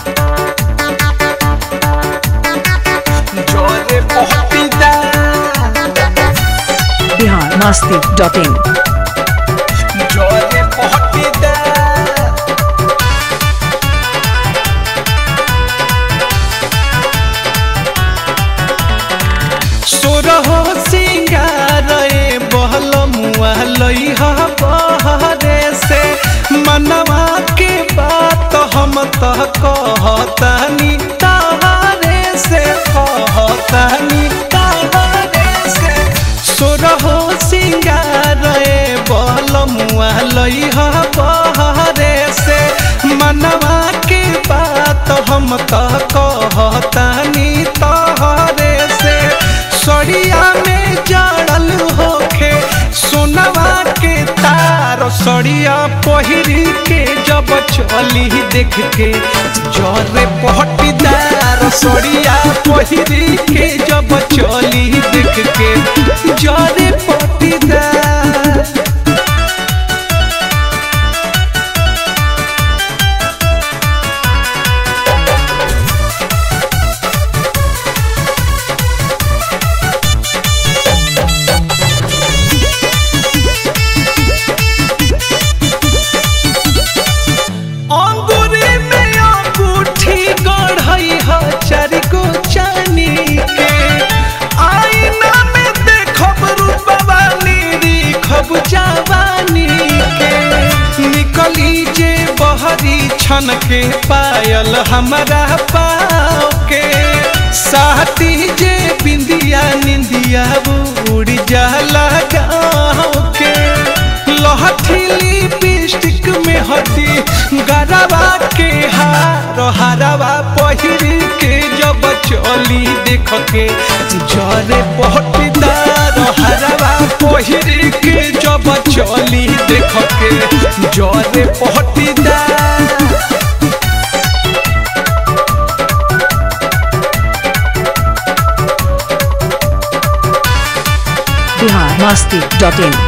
जोरे पहटीदा बिहार मस्ती dot in जोरे पहटीदा सोरहो सिंगार ए बहल मुआ लइहा बहरे से मनवा के बात हम त कहतानी तारे से कहतानी तारे से सोरहो सिंगार ए बहल मुआ लइहा बहरे से मनवा के बात हम त कहतानी तारे से सड़िया में जड़ल होखे सोनवा के तार सड़िया पहिरी के जब चली देख के जरे पहटीदार सड़िया पहिरी के जब चली देख के जरे पहटीदार अंगूरी में अंगूठी गढ़ई ह चारि गो चानी के आईना में देखब रूपवा निरीखब जवानी के निकली जे बहरी छन के पायल हमारा पाँव के साथी जे बिंदिया निंदिया उड़ जाला गाँव के लहठीली लिपस्टिक में हटी गरबा के हार हरवा पहिरी के जब चली देख के जरे पहटीदार हरवा पहिरी के जब चली देख के जरे पहटीदार बिहार मस्ती डॉट इन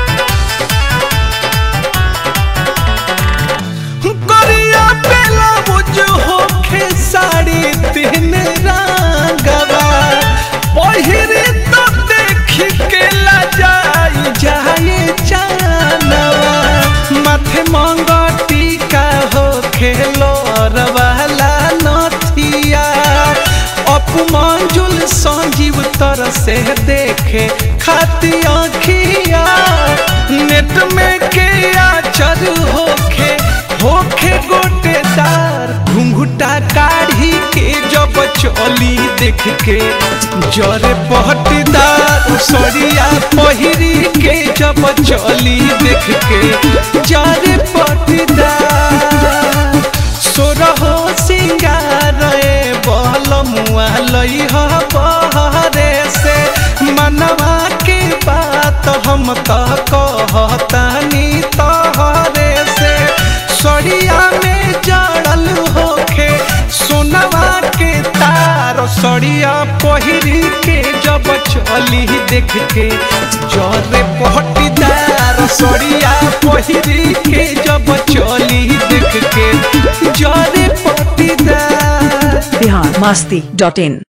करिया बेला बुझ होखे साड़ी तीन रंगवा पहिरे तो देखी के लजाई जाए जानवा माथे मंगटी का होखे लोर वाला नथिया अपमंजुल संजीव तर से देखे खाती आँखिया नेट में के आचर होखे होखे गोटेदार घुंघुटा काढ़ी के जब चली देख के जरे पहटीदार सड़िया पहिरी के जब चली देख के जरे पहटीदार सोरहो सिंगार ए बहल मुआ लइह बहरे से मनवा के बात हम त कहतानी तहरे से सड़िया में जड़ल होखे सोनवा के तार सड़िया पहिरी के जब चली देख के जरे पहटीदार सड़िया पहिरी के जब चली देख के जरे पहटीदार बिहार मस्ती डॉट इन